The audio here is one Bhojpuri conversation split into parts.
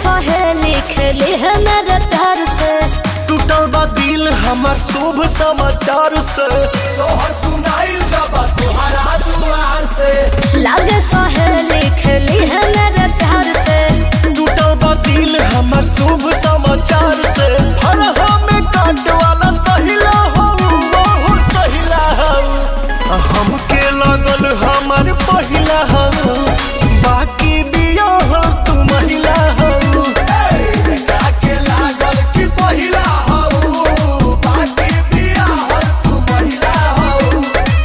सहेली खेली है मेरे प्यार से टूटल बा दिल हमार शुभ समाचार से सोहर सुनाइल जब तुहरा दुआर से लागे सहेली खेली है मेरे प्यार से टूटल बा दिल हमार शुभ समाचार से हर हमें काट वाला सहिला हो बहुत सहिला हो हमके लगल हमार पहिला हो बाकी बिया हो तू महिला हो के लागल कि पहिला हो बाकी बिया हो तू महिला हो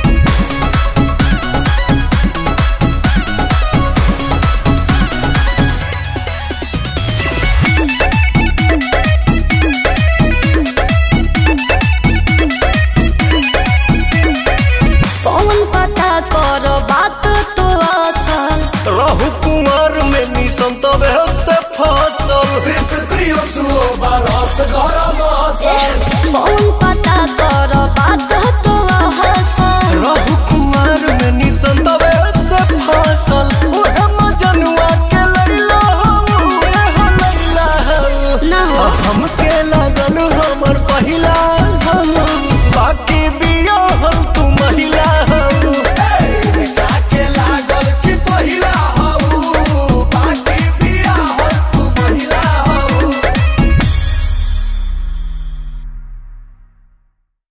कौन पता करो बात तो असल रहु कुमार में निसंत से फसल